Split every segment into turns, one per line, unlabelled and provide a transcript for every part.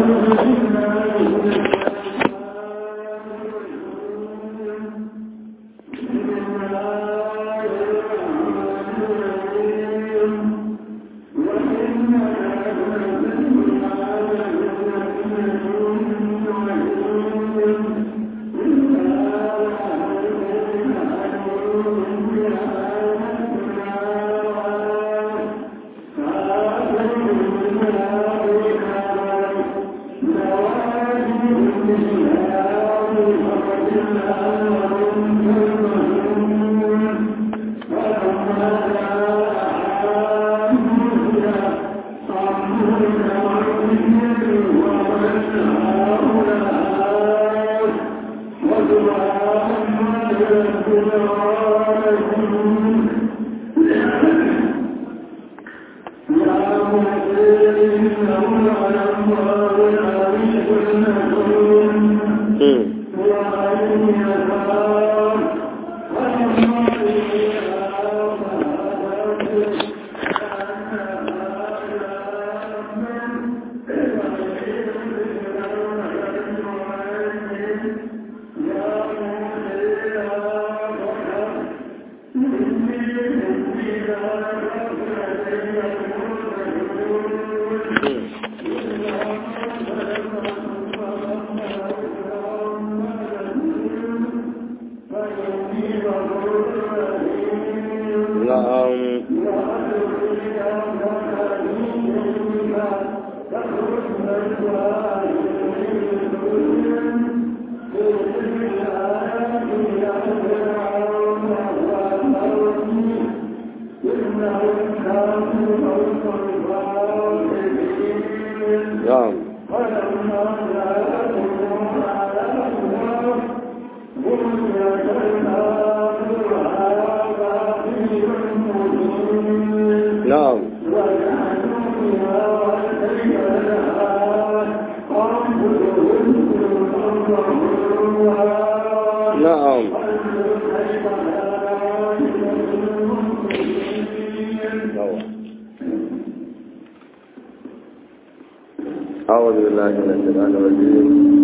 أعوذ بالله من الشيطان الرجيم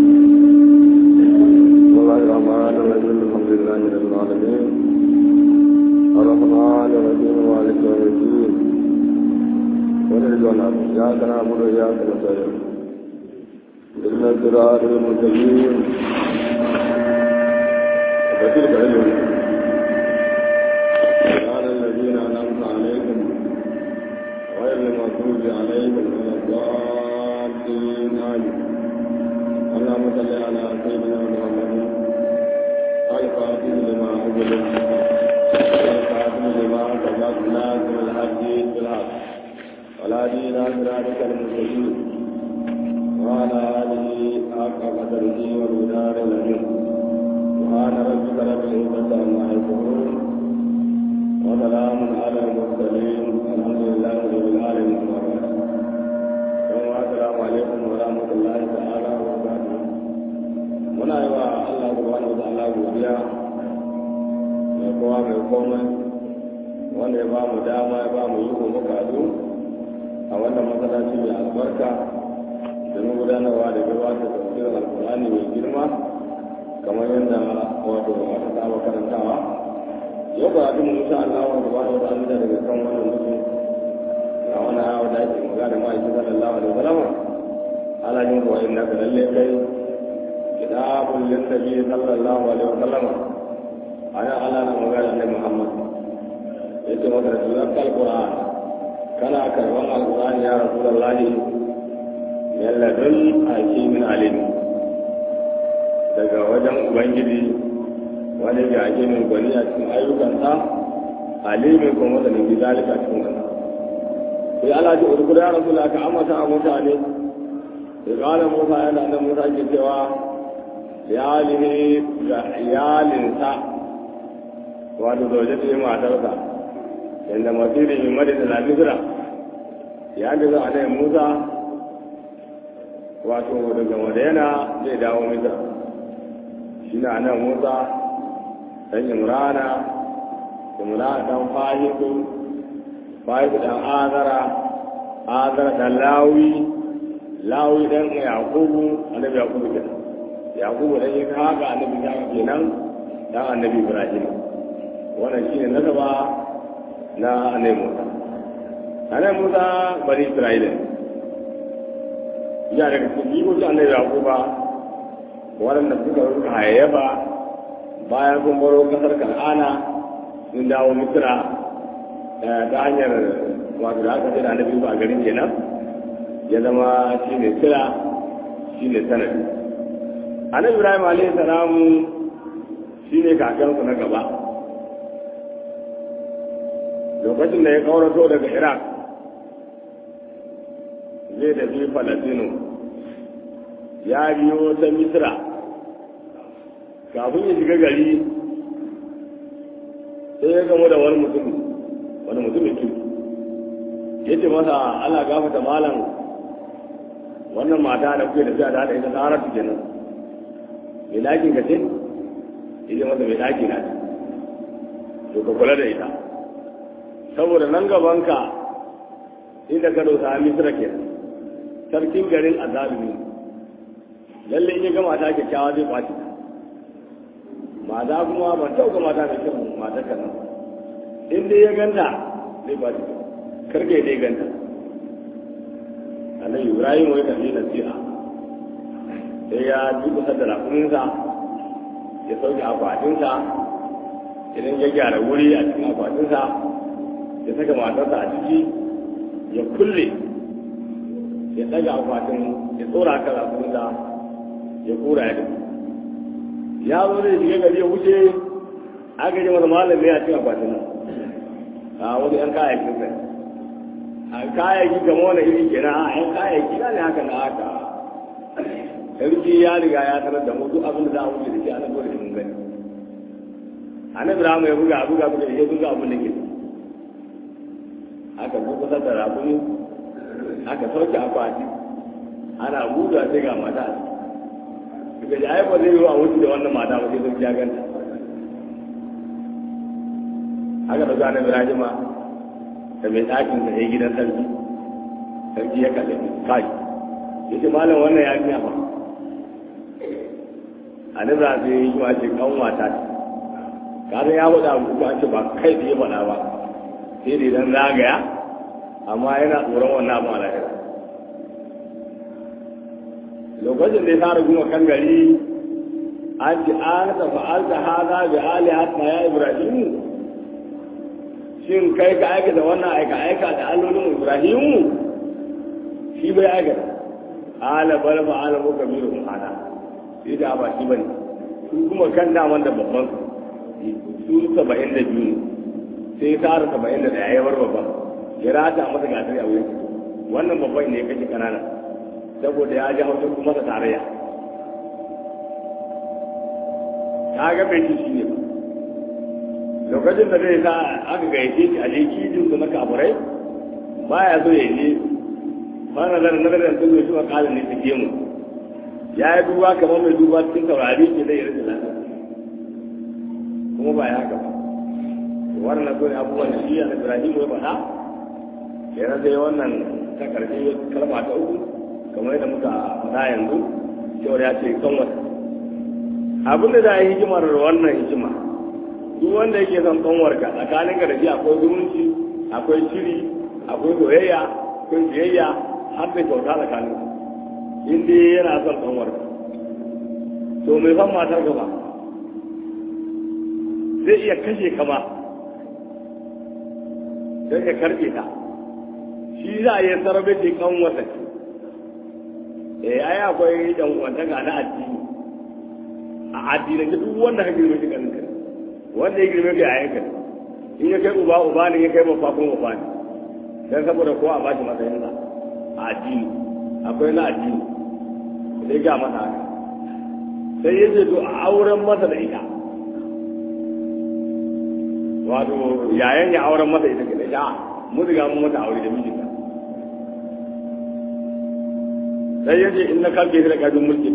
بسم الله الرحمن الرحيم الحمد لله رب العالمين الرحمن الرحيم مالك يوم الدين ونرجونا إياك نعبد وإياك نستعين إلا الصراط المستقيم وتلك علم قال الذين أنعمت عليهم غير المغضوب عليهم ولا الضالين آمين اللهم صل على سيدنا محمد الفاتح لما أجل والخاتم لما سبق ناصر الحق بالحق ولا دين صراطك المستقيم وعلى آله حق قدره ومدار الأمين سبحان ربك رب العزة عما يصفون وسلام على المرسلين الحمد لله رب العالمين السلام عليكم ورحمة الله تعالى وبركاته muna yi wa Allah subhanahu wa ta'ala godiya mai kowa mai komai wanda ya ba mu dama ya ba mu yi ko muka a wannan masallaci mai albarka da mu gudanarwa da gabatar da tafsirin alkur'ani mai girma kamar yadda wato aka saba karantawa yau ba abin insha Allah wa subhanahu wa ta'ala daga kan wannan mutum a wannan hawa da ake magana da ma'aikin sallallahu alaihi wasallam ala yin wa inna ka lalle kai kitabul linnabi sallallahu alaihi wasallam ana ala na magana da Muhammad yace maka da sunan alquran kana karban alquran ya rasulullahi yalladun hakimin alim daga wajen ubangiji wani ga hakimin gwani a cikin ayyukansa alimin kuma da nabi zalika cikin wannan sai Allah ji urkuda ya rasu ka amata a mutane sai kala Musa yana nan Musa ke cewa iyalihi ga iyalinsa wato zauje ta yi matarsa yadda masirin yi madina na misira ya da za a nan Musa wato daga madina zai dawo misira shi na nan Musa dan Imrana Imrana dan Fahimu bayan dan azara azara da lawi lawi dan yaqubu annabi yaqubu kenan yaqubu dan yin haka annabi ya kenan dan annabi ibrahim wannan shine nasaba na annabi musa annabi musa bani isra'ila ya daga cikin jikokin annabi yaquba waɗanda suka ruka hayayyafa bayan sun baro kasar kan'ana sun dawo misira ta hanyar wato da aka ce da annabi ba a garin kenan ya zama shi ne sira shi ne sanadi annabi ibrahim alaihi salamu shi ne kakansu na gaba lokacin da ya kaurato daga iraq zai tafi falasino ya biyo ta misra kafin ya shiga gari sai ya gamu da wani mutum wani mutumin kirki ya ce masa ana gafata malam wannan mata da kuke da fiya da haɗa ita tsara su kenan mai ɗakin ka ce ita masa mai ɗaki na to ka kula da ita saboda nan gabanka inda ka dosa misra kenan sarkin garin azalimi lalle in ya ga mata kyakkyawa zai kwaci ta mata kuma ban tauka mata mai kyau mata kan nan in dai ya ganta zai kwaci ta karke dai ganta annabi ibrahim wai kan yi nasiha sai ya ji kusa da rakuninsa ya sauke akwatinsa idan ya gyara wuri a cikin akwatinsa ya saka matarsa a ciki ya kulle ya daga akwatin ya tsora kan rakuninsa ya kura ya tafi ya zo zai shiga gari ya wuce aka ji masa malam ne a cikin akwatin nan a wani yan kayayyakin sai a kayayyaki kama wani iri kenan a yan kayayyaki ne haka na haka sarki ya riga ya tarar da mu duk abin da za a wuce da shi ana dole mun gani annabi rahama ya buga buga buga ya buga abin da ke aka buga da rabuni aka sauke akwati ana buga sai ga mata daga ji ayyuka zai yi a wuce da wannan mata ba sai sun ya ganta haka da zanen birajima da mai ɗakin da ya gidan sarki sarki ya kalle kai ya ce malam wannan ya fiya ba a nan za su yi yi ce kan wata ce kada ya faɗa abu ko an ce ba kai da ya faɗa ba sai da idan zagaya amma yana tsoron wannan abu a lahira lokacin da ya fara guma kan gari an ci an ta fa'alta hada bi alihatna ya ibrahimu shin kai ka aikata wannan aika aika da allolin ibrahimu shi bai aikata ala bal fa ala mu kabiru hada sai da ba shi bane su kuma kan daman da babban su saba'in da biyu sai tara saba'in da ɗaya ya bar babban ya rata masa gasar a wurin wannan babban ne ya kashe kanana saboda ya ji hausa kuma da tarayya ta ga bai shi ne ba lokacin da zai sa aka gayyace shi a je kijin su na kafurai baya so ya je fara zara nazarin sun zo shi wa kalin ne su gemu ya yi duba kamar mai duba cikin saurari ke zai rage lafiya kuma ba ya haka ba wannan so ne abubuwan da shi a ibrahim ya faɗa ya rasa wannan ta karshe kalma ta uku kamar yadda muka faɗa yanzu cewar ya ce kan wata abin da za a yi hikimar wannan hikima duk wanda yake son kanwarka tsakanin ka da shi akwai zumunci akwai shiri akwai soyayya akwai biyayya har da kyauta tsakanin in dai yana son kanwarka to mai san matar ka ba zai iya kashe ka ba don ya karɓe ta shi za a yi sarrafa ce kanwarsa ce eh ai akwai dan uwantaka na addini a addinin duk wanda ka girme shi ganin kai wanda ya girme kai a yanka in ya kai uba uba ne ya kai babba kuma uba ne dan saboda ko a bashi matsayin sa a addini akwai na addini sai ga masa haka sai ya ce to a auren masa da ita wato yayan ya auren masa ita ke da ita mun riga mun mata aure da mijinta sai ya ce in na kalbe shi da kajin mulki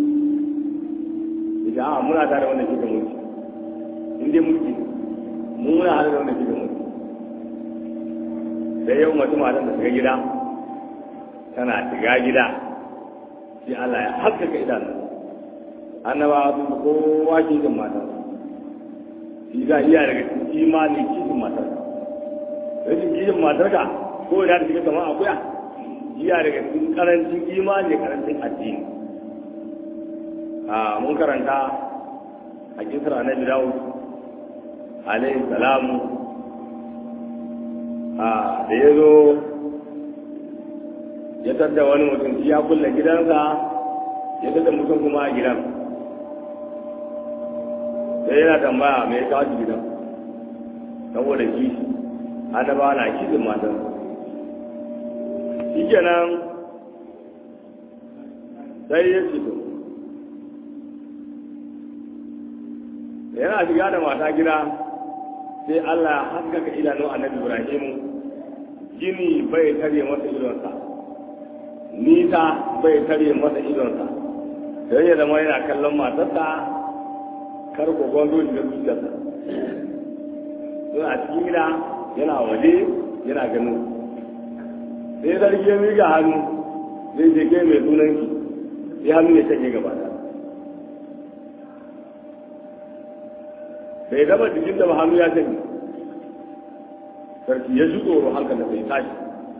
ita a muna tare wannan shi da mulki in dai mulki mun muna hada da wannan shi da mulki sai yau mutum matan da shiga gida tana shiga gida sai Allah ya haskaka idanu annabawa sun kowa kishin matar shi ga iya daga cikin imani kishin matar rashin kishin matar ka ko ina da shiga kamar akuya iya daga cikin karancin imani da karancin addini a mun karanta a kisar annabi dawud alayhi salamu a da ya zo ya tadda wani mutum shi ya kulle gidansa ya tadda mutum kuma a gidan sai yana tambaya mai kawo shi gidan saboda kishi annaba na kishin matan shi kenan sai ya fito yana shiga da mata gida sai Allah ya haskaka idanun annabi Ibrahimu gini bai tare masa idonsa nisa bai tare masa idonsa sai ya zama yana kallon matarsa kar ko gondo shi da zuciyarsa suna cikin gida yana waje yana ganin sai zargi ya miƙa hannu zai je kai mai sunanki sai hannu ya canye gaba da bai gaba jikin da ba hannu ya canye sarki ya ji tsoro hankali sai tashi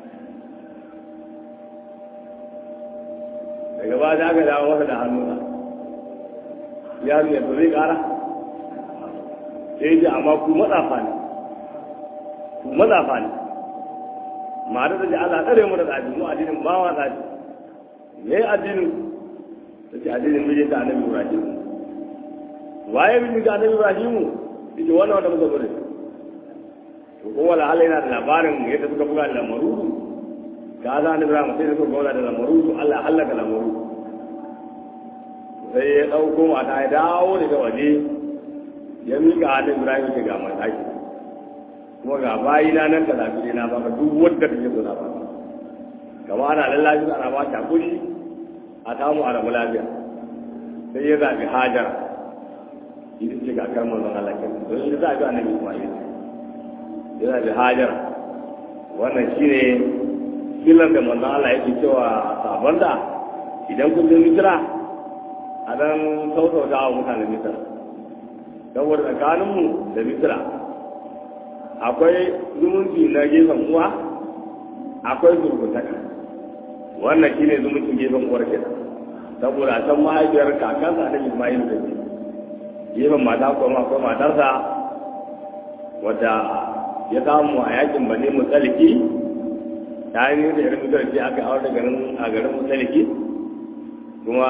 daga ba da aka dawo masa da hannuna ya ne to zai kara sai ji amma ku matsafa ne ku matsafa ne ma da ji Allah tsare mu da tsaji mu addinin ba wa tsaji me addinin take addinin mijin da annabi Ibrahim waye mijin da annabi Ibrahim ita wannan wanda muka gode to ko wala Allah yana da labarin yadda suka buga da lamarudu ka za ni Ibrahim sai suka buga da lamarudu Allah ya halaka lamarudu sai ya dauko mata ya dawo daga waje ya mika annabi Ibrahim ce ga mataki kuma ga bayi na nan ka zafi na baka duk wanda kake so na baka kama ana lallashi ana ba ta kuri a samu a rabu lafiya sai ya zaɓi hajar ita ce ga kar manzon Allah ke don shi zaɓi annabi Ismail ya zaɓi hajar wannan shine filan da manzon Allah yake cewa sabon da idan kun je Misra a dan sautauta wa mutanen Misra saboda tsakaninmu da Misra akwai zumunci na gefen uwa akwai zurgutaka wannan shine zumuncin gefen uwar ke saboda a can mahaifiyar kakansa na Ismail da ke gefen mata kuma akwai matarsa wadda ya samu a yakin bane mutsaliki ta yi da irin mutarci aka aure garin a garin mutsaliki kuma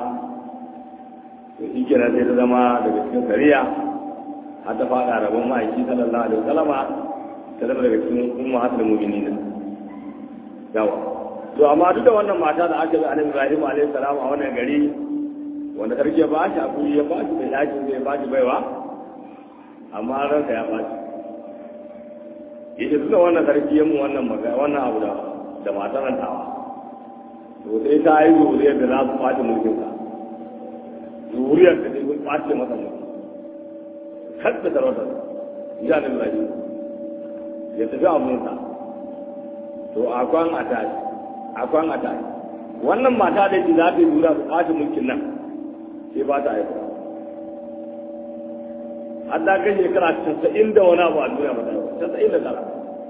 shi kenan sai ta zama daga cikin sariya har ta fada rabon ma'aiki sallallahu alaihi wasallama ta zama daga cikin umma hasul mu'minin yawa to amma duk da wannan mata da aka bi annabi Ibrahim alaihi salam a wannan gari wanda sarki ya bashi hakuri ya bashi da yaki zai bashi baiwa amma ranka ya bashi yace tunda wannan sarki ya mu wannan magana wannan abu da da matan tawa to sai ta yi zuriyar da za su kwace mulkin sa zuriyar da zai kwace masa mulki kadda sarautar ya da Ibrahim ya tafi abunsa to akwan a tashi akwan a tashi wannan mata da yake za ta yi lura su kwace mulkin nan sai ba ta aiko har da kai shekara casa'in da wani abu a duniya ba ta aiko casa'in da tara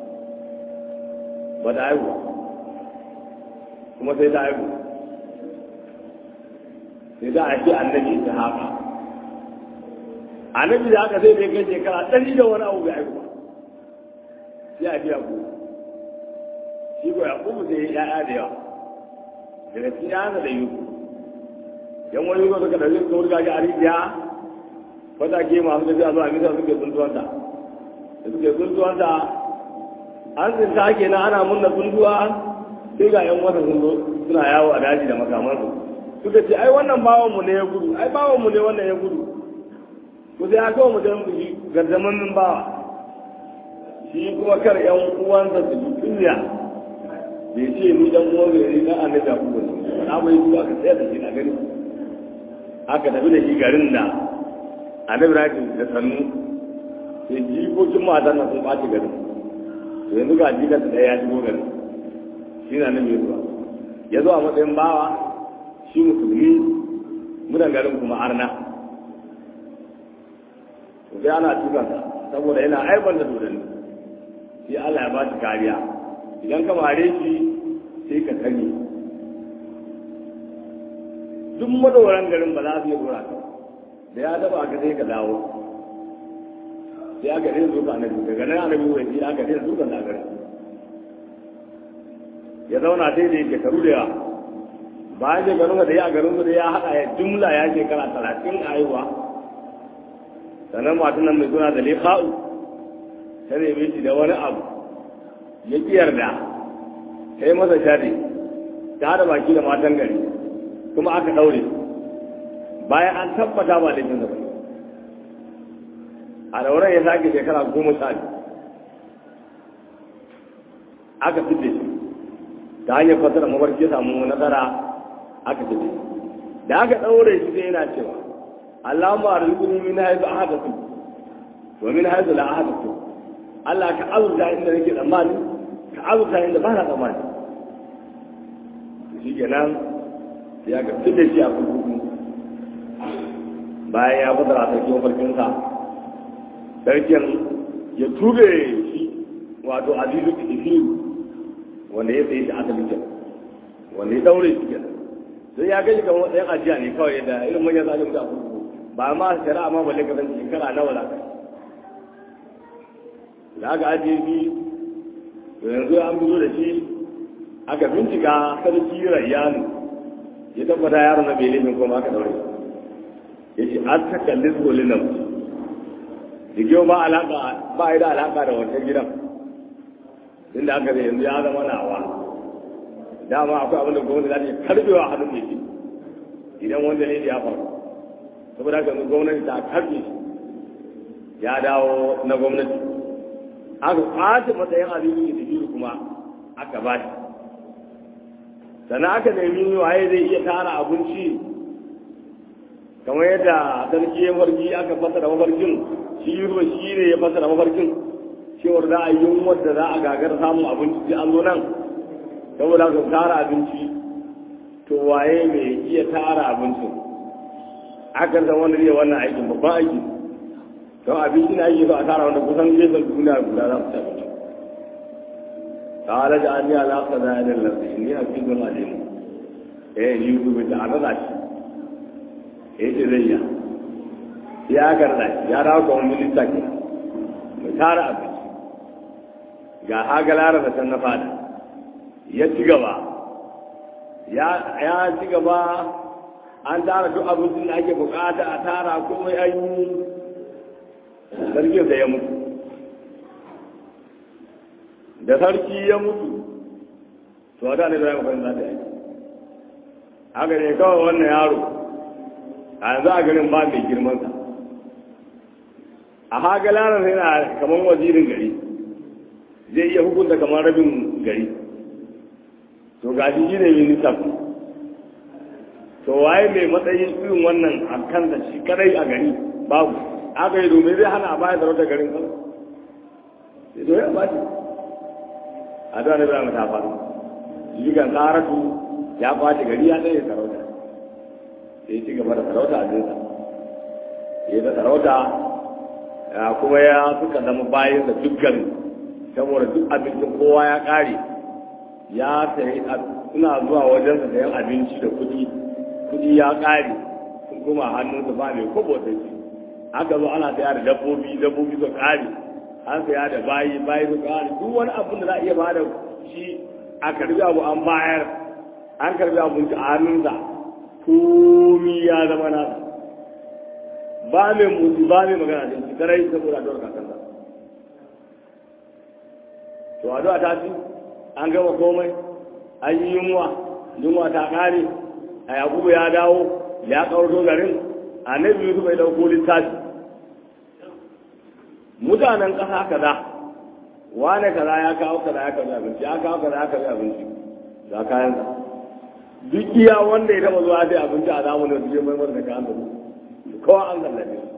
ba ta aiko kuma sai ta aiko sai ta aiki annabi ta haka annabi da haka sai da kai shekara ɗari da wani abu bai aiko ba sai a biya ku shi ko ya kuma sai ya'ya da yawa daga cikin yana da yi yan wani yugo suka ɗauki suka wurga shi a rijiya wata ke masu tafiya zuwa nisa suke tsuntuwanta da suke tsuntuwanta an tsinta ke na ana munna tsuntuwa sai ga yan wata sun zo suna yawo a daji da makamansu suka ce ai wannan bawanmu ne ya gudu ai bawanmu ne wannan ya gudu ku sai aka mu dan shi gardaman min bawa shi kuma kar yan uwansa su ji kunya bai ce ni dan uwan gari dan annabi ku ba na bai zuwa ka tsaya da shi na gani aka tafi da shi garin da annabi rajin da sannu sai jikokin matan na sun ɓaci garin to yanzu ga jikan da ya shigo garin shi na nan zuwa ya zo a matsayin bawa shi musulmi mutan garin kuma arna to sai ana tukansa saboda yana aibar da dodanni sai Allah ya ba shi kariya idan ka mare shi sai ka sani duk madoran garin ba za su yi dora ka da ya taba ka sai ka dawo sai aka daina zuka annabi daga nan annabi wai sai aka daina zuka da garin ya zauna sai da yake karu da yawa bayan shekarun da ya garin da ya haɗa ya jumla ya shekara talatin a haihuwa sannan matan nan mai suna da lefa'u ta neme shi da wani abu ya ƙi yarda ta yi masa shari ta haɗa baki da matan gari kuma aka ɗaure bayan an tabbata ba laifin da a ɗauren ya sake shekara goma sha aka fice shi ta hanyar fasara mafarki samu nasara aka fice da aka ɗaure shi sai yana cewa Allahumma arzuqni min haythu ahadatu wa min haythu la ahadatu Allah ka azurta inda nake tsammani ka azurta inda ba na tsammani shi kenan ya ga fitar shi a kurkuku bayan ya fasara sarki mafarkinsa sarkin ya tube shi wato azizu kifiru wanda ya tsaye shi asalin kenan wanda ya daure shi kenan sai ya gaji kamar ɗayan ajiya ne kawai da irin manyan zalim da kurkuku ba ma shari'a ma balle ka san shekara nawa za ka da aka ajiye shi to yanzu an fito da shi aka bincika sarki rayyanu ya tabbata yaron na bai laifin kuma aka daure ya ce an ta kalli zolin nan da kyau ba alaka ba yi da alaka da wancan gidan inda aka zai yanzu ya zama nawa dama akwai abin da gwamnati za ta yi karbewa hannun mai shi idan wanda ne ya faru saboda haka yanzu gwamnati ta karbe shi ya dawo na gwamnati aka kwace matsayin abin da biyu kuma aka ba shi sannan aka nemi waye zai iya tara abinci kamar yadda sarki ya farki aka fasara mafarkin shi ruwa shi ne ya fasara mafarkin cewar za a yi yunwar da za a gagar samun abinci sai an zo nan saboda ka tara abinci to waye mai iya tara abincin aka san wanda zai wannan aikin babban aiki don abinci na aiki ba a tara wanda kusan gefen duniya guda za su ci abinci قال جعلني على خزائن الأرض إني حفيظ عليم إيه يوسف تعالى راشي إيه تزيا يا كرنا يا راو كون من تاكي متارا أبي ga hagalara da san na fada ya ci gaba ya ci gaba an tara duk abincin da ake bukata a tara komai an yi sarkin da ya mutu da sarki ya mutu to a da ne zai mafi za ta yi haka ne kawai wannan yaro a yanzu a garin ba mai girmansa a haka lanar yana kamar wazirin gari zai iya hukunta kamar rabin gari to ga shi ne ministan to waye mai matsayin irin wannan a kansa shi kadai a gari babu aka yi domin zai hana a baya da rauta garin kan sai to ya ba shi a zuwa na zama ta faru jigan tsaratu ya kwace gari ya tsaye sarauta sai ci gaba da sarauta a jinsa ya da sarauta kuma ya suka zama bayan da duk gari saboda duk abincin kowa ya kare ya sayi suna zuwa wajensa sayan abinci da kuɗi kuɗi ya kare sun kuma hannunsa ba mai kobo da shi aka zo ana saya da dabbobi dabbobi su kare an saya da bayi bayi su kare duk wani abin da za a iya ba da shi a karbi abu an bayar an karbi abinci a hannunsa komi ya zama nasa ba mai mutu ba mai magana da shi karai saboda addu'ar kakansa to addu'a ta ci an gama komai an yi yunwa yunwa ta kare a yakubu ya dawo ya kawarto garin annabi yusuf bai dauko littafi mutanen ƙasa kaza wane kaza ya kawo kaza ya kawo abinci ya kawo kaza ya kawo abinci ga kayan sa duk iya wanda ya taba zuwa sai abinci a zamanin da zai mai da kayan da kowa an zallabe shi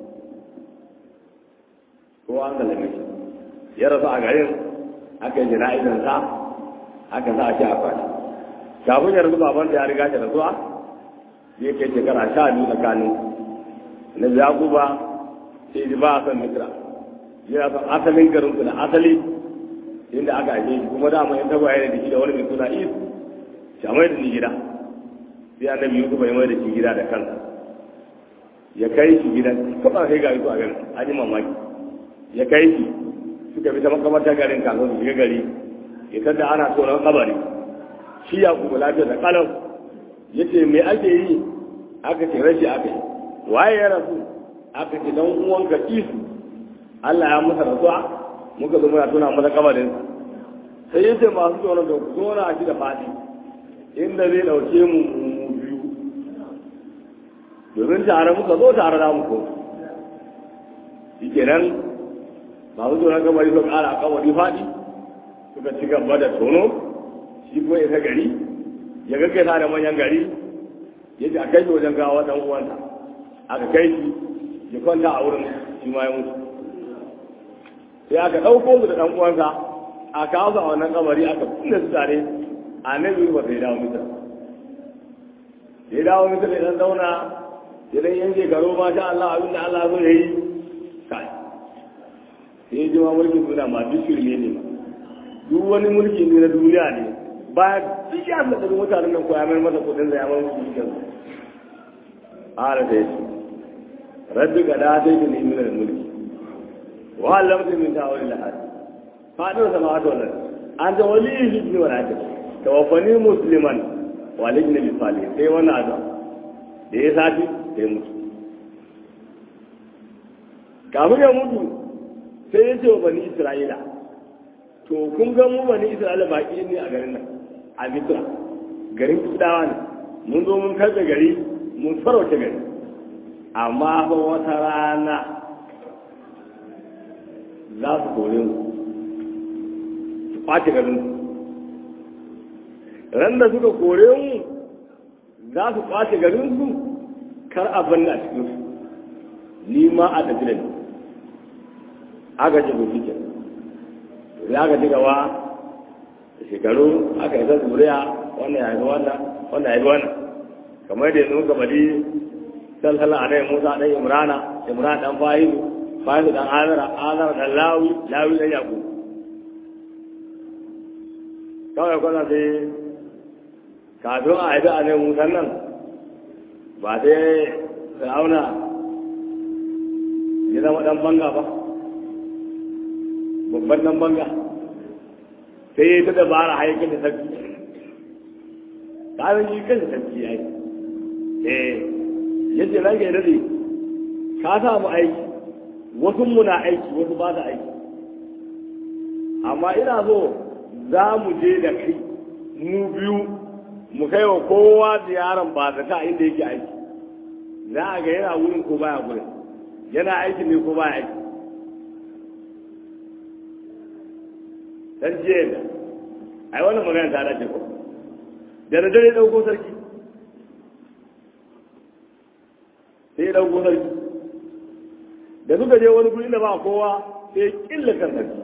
kowa an zallabe shi ya rasu a garin aka yi jana'izan sa aka sa shi a kwani kafin ya rasu baban da ya riga shi rasuwa zai kai shekara sha biyu tsakanin na yakuba sai ji ba a san misra yana son asalin garin su da asali inda aka haife shi kuma dama in tagwaye da shi da wani mai suna is shi mai da ni gida sai annabi yusuf ya mai da shi gida da kansa ya kai shi gida kuma sai ga yusuf a garin an yi mamaki ya kai shi suka bi ta makamarta garin kafin su shiga gari ya tada ana tsoron kabari shi ya kuma lafiya da kalau ya ce me ake yi aka ce rashi aka yi waye ya rasu aka ce dan uwanka isu Allah ya masa rasuwa muka zo muna tuna masa kabarin sai ya ce masu tsoron da ku zo na shi da fadi inda zai dauke mu mu biyu domin tare muka zo tare da muku shi kenan masu tsoron kabari suka kara kabari fadi suka ci gaba da tono shi kuma ya gari ya gaggaisa da manyan gari ya ce a kai shi wajen gawa dan uwanta aka kai shi ya kwanta a wurin shi ma ya mutu sai aka ɗauko su da ɗan uwansa a kawo su a wannan kabari aka kunna su tare a nan ba sai dawo mita sai dawo mita da ɗan zauna sai dan yan shekaru ma sha Allah abin da Allah zo yayi kai sai ya ji ma mulkin duniya ma duk shirme ne ma duk wani mulki ne na duniya ne ba duk ya da mutanen nan ko ya mai masa kudin da ya mai musu cikin ala da yace rabbi ga da dai ne min mulki wa allamtu min ta'awil al-ahad fadin samawati wal ard anta waliyyi fi wa rajul tawaffani musliman wa alijna bi salih sai wannan azam da ya sati sai mutu kafin ya mutu sai ya ce wa bani isra'ila to kun ga mu bani isra'ila baki ne a garin nan a misra garin kudawa ne mun zo mun karɓe gari mun farauta gari amma fa wata rana za su kore mu su ɓace garin ran da suka kore mu za su ɓace garin su kar a banna a cikin su ni ma a tafi da ni aka ce ku fice da aka ci gaba da shekaru aka yi ta zuriya wannan ya haifi wannan wannan ya haifi wannan kamar da yanzu muka bari salsala a ɗaya musa ɗan imrana imrana ɗan fahimu fahimu ɗan azara azara ɗan lawi lawi ɗan yaku kawai kwana sai kafin a haifi a ɗaya musan nan ba sai fir'auna ya zama ɗan banga ba babban ɗan banga sai ya ta dabara haikin da sarki kafin shi kan da sarki ya yi eh yace nan ga dade ka sa mu aiki wasu muna aiki wasu ba da aiki amma ina so za mu je da kai mu biyu mu kai wa kowa ziyaran ba da ta inda yake aiki za a ga yana wurin ko baya wurin yana aiki ne ko baya aiki dan jiya da ai wannan magana ta dace ko da na dare dauko sarki sai dauko sarki da suka je wani guri da ba kowa sai killa kan sarki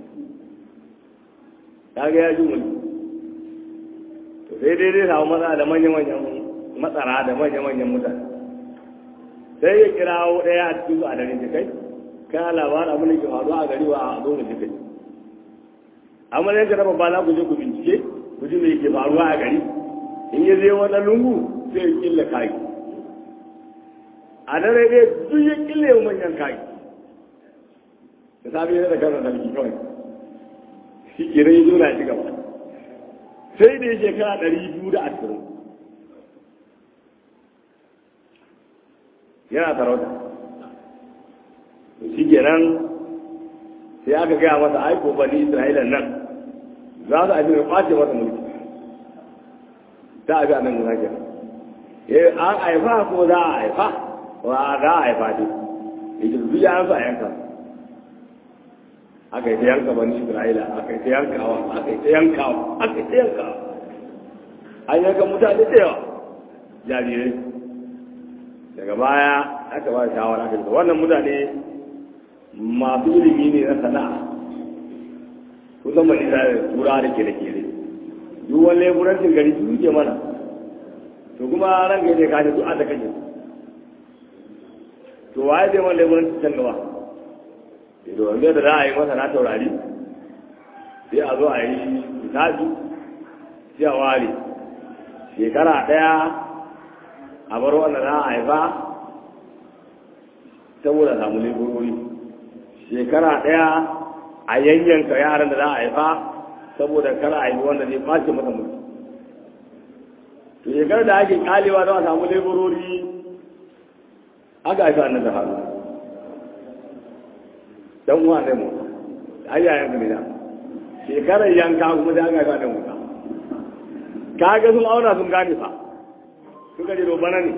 kaga ya ji mulki to sai dai dai samu matsala da manya-manyan matsara da manya-manyan mutane sai ya kirawo ɗaya a cikin su a dare kai kana labarin abin da ke faruwa a gari wa a zo mu ji kai amma ne ka raba ba za ku je ku bincike ku ji me ke faruwa a gari in ya je wani lungu sai ya killa kai a dare dai duk ya kille wa manyan kai da safe yana da kansa sarki kawai shi ke rai zo na shi gaba sai da ya shekara ɗari biyu da ashirin yana sarauta shi kenan sai aka gaya masa aiko bani isra'ilan nan za su abin da kwace masa mulki ta abi a nan guda ke eh an haifa ko za a haifa wa za a haifa ne ita su ya an sa yanka aka yi ta yanka bani isra'ila aka yi ta yankawa aka yi ta yankawa aka yi ta yankawa an yanka mutane da yawa jarirai daga baya aka ba shawara aka wannan mutane masu ilimi ne na sana'a kusan mai da tura da kere-kere duk wani leburancin gari su ke mana to kuma ran gaje ka ce du'a da kake to waye zai wanda mun can gaba to wanda da za a yi masa na taurari sai a zo a yi hisabi sai a ware shekara ɗaya a bar wanda za a haifa saboda samu leburori shekara ɗaya a yanyanka yaran da za a haifa saboda kar a haifi wanda zai ɓace masa mutu to shekarar da ake kalewa don a samu leburori aka haifi annan da haru dan uwa ne mu ayyayen ne da shekarar yanka kuma da aka haifi annan mutu kaga sun auna sun gane fa suka ce bana ne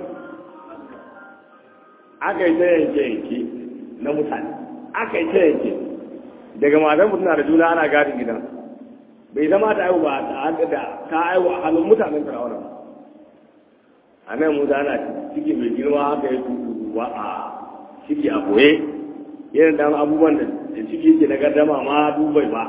aka yi ta yanke yanke na mutane aka yi ta yanke daga matan mutum na da juna ana gadin gidan bai zama ta aiwu ba da ta aiwu a hannun mutanen firawuna ba a nan mu ana ciki mai girma haka ya tutuwa a ciki a boye irin dan abubuwan da ciki yake na gardama ma dubai ba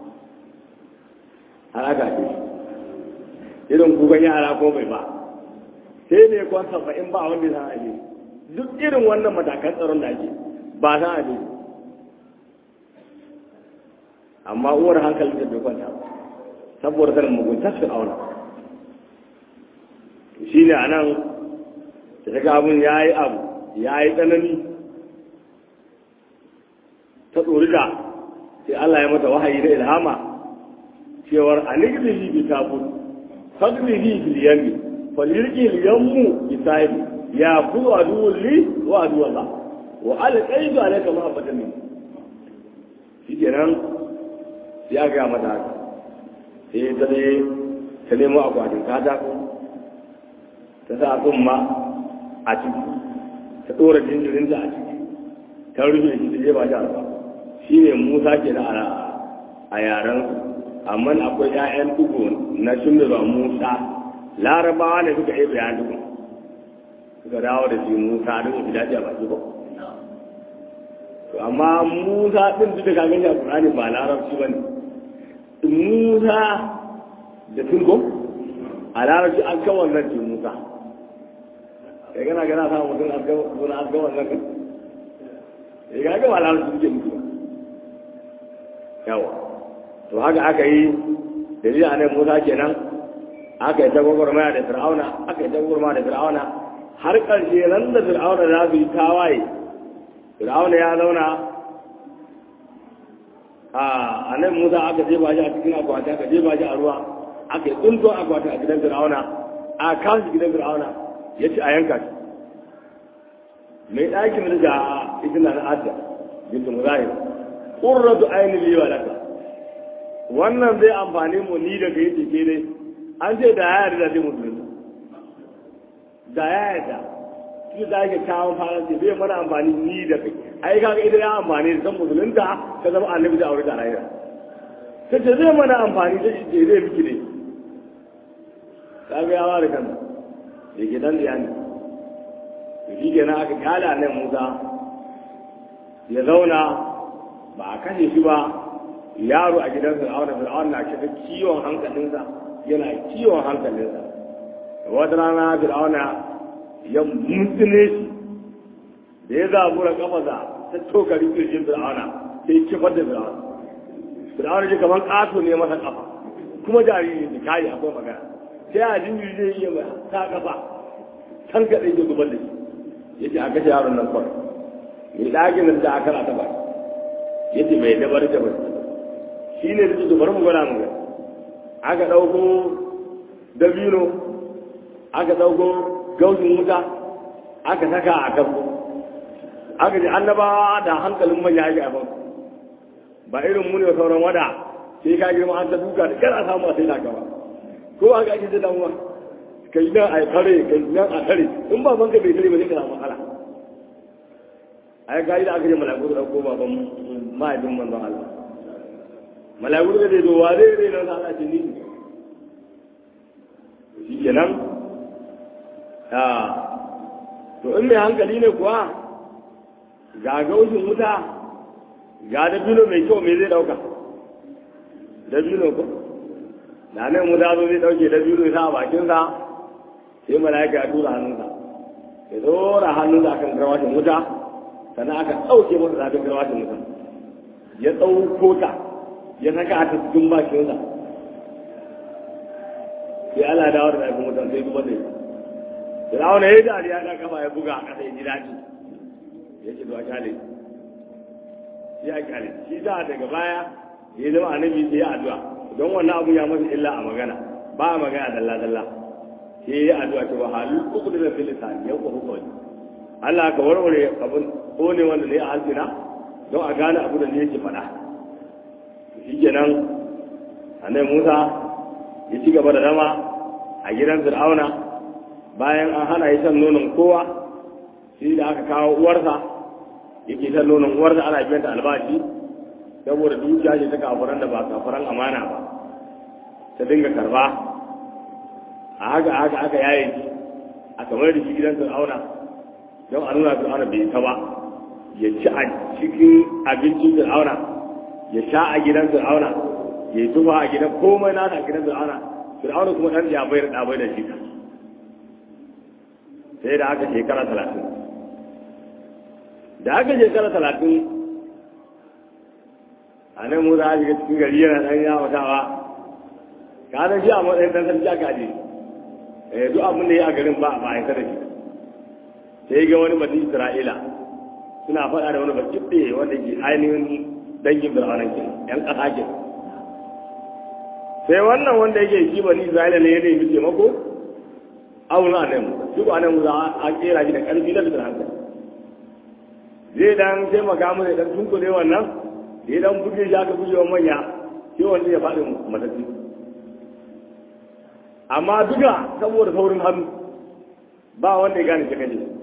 har aka ce irin kukan yara ko bai ba sai ne kwan saba'in ba wanda ya san aje duk irin wannan matakan tsaron da ake ba san aje amma uwar hankalin da bai kwanta ba saboda sanin muguntar fir'auna shi ne a nan da ta abin ya yi abu ya yi tsanani ta tsori da sai Allah ya mata wahayi da ilhama cewar a nigilihi bi tabut fadlihi bil yami falirki yammu bi sahibi ya ku aduwwul li wa aduwwallah wa alqaitu alayka mahabbatan min shi kenan ya ga mata haka sai ta ne ta nemo akwatin katako ta sa tsumma a ciki ta ɗora jinjirinta a ciki ta rufe shi ta jefa shi a ruwa shi ne musa ke da a yaren amma akwai 'ya'yan dugu na shimira musa larabawa ne suka yi bayan dugu suka dawo da shi musa don fi daɗi a baki ba to amma musa ɗin duk da kagan shi a ƙurani ba larabci ba ne musa da tungo a larabci an kan wannan ce musa kai gana gana samun mutum suna an kan wannan kan ya ga gaba larabci suke mutu ba yawa to haka aka yi da zai a nan musa kenan aka yi ta gwagwarmaya da fir'auna aka yi ta gwagwarmaya da fir'auna har ƙarshe nan da fir'auna za su yi tawaye fir'auna ya zauna a nan musa aka jefa shi a cikin akwati aka jefa shi a ruwa aka yi tsunto akwati a gidan fir'auna a kawo shi gidan fir'auna ya ce a yanka shi mai ɗakin da ita na asiya bintu muzahir ƙurratu ainihin liwa laka wannan zai amfani mu ni da kai ce dai an ce da ya yarda da zai musulunta da ya yarda shi da ake kawo fara ce bai mana amfani ni da kai ai kaga ita ya amfani da san musulunta ka zama annabi da aure da rayuwa ta ce zai mana amfani da shi zai miki ne kaga ya ware kansa da ke dan da yani to shi kenan aka kyala nan Musa ya zauna ba a kashe shi ba yaro a gidan Fir'auna Fir'auna na shiga kiwon hankalinsa yana kiwon hankalinsa wata rana Fir'auna ya mutsune shi da ya zabura kafaza ta tokari kirjin Fir'auna sai kifar da Fir'auna Fir'auna ji kamar ƙato ne masa kafa kuma jariri ne kayi akwai magana sai a jinjiri zai iya mai ta kafa can kaɗai ya zubar da shi ya ce a kashe yaron nan kawai mai ɗakin da aka na taɓa ya ce mai dabar da bai shi ne da su bari mu gwada mu aka ɗauko dabino aka ɗauko gaushin wuta aka saka a kan aka ji annabawa da hankalin manya ake abin ba irin mu ne sauran wada sai ka girma an ta duka da kar a samu a sai da gaba ko aka ake da damuwa kai nan a tare kai nan a tare in ba banka bai tare ba zai kana matsala ai ga da aka je mala'iku da ko baban mahaifin manzon Allah mala'iku da zai zo wa zai zai nan Allah ce ni shi kenan a to in mai hankali ne kuwa ga gaushin wuta ga da bilo mai kyau mai zai dauka da bilo ko da nan wuta zo zai dauke da bilo sa a bakinsa sai mala'ika ya tura hannunsa ya dora hannunsa akan garwashin wuta sannan aka ɗauke masa zafin garwashin wuta ya ɗauko ta ya saka a cikin bakinsa sai Allah dawo da zafin wutan sai zubar da ita Fir'auna ya yi dariya da kafa ya buga a ƙasa ya ji daɗi ya ce to a kyale shi a kyale shi da daga baya ya zama annabi sai ya addu'a don wannan abu ya masa illa a magana ba a magana dalla dalla sai ya addu'a ta wahalu uku da fil lisan ya ko hukumi Allah ka warware abun ko ne wanda ne a halsina don a gane abu da ne yake faɗa shikenan annabi Musa ya ci gaba da zama a gidan Fir'auna bayan an hana ya shan nonon kowa shi da aka kawo uwarsa yake shan nonon uwarsa ana biyan ta albashi saboda dukiya ce ta kafuran da ba kafuran amana ba ta dinga karba a haka haka aka yaye shi a kamar da shi gidan fir'auna don a nuna fir'auna bai ta ba ya ci a cikin abincin fir'auna ya sha a gidan fir'auna ya yi tufa a gidan komai nasa a gidan fir'auna fir'auna kuma ɗan ya bayar ɗabai da shi sai da aka shekara talatin da aka shekara talatin a nan mu za a shiga cikin gari yana ɗan yawon tawa ka san shi a matsayin ɗan sarki aka je eh duk abin da ya a garin ba ba a yi da shi sai ga wani mutum isra'ila suna faɗa da wani bakin ɗaya wanda ke ainihin dangin birhanan ke yan ƙasa ke sai wannan wanda yake shi bani isra'ila ne ya nemi taimako auna a nan duk a nan za a kera shi da ƙarfi na fitar hankali zai dan taimaka mu da dan tunkule wannan da ya dan buge shi aka buge wa manya sai wanda ya faɗi matattu amma duka saboda saurin hannu ba wanda ya gane cikin jiki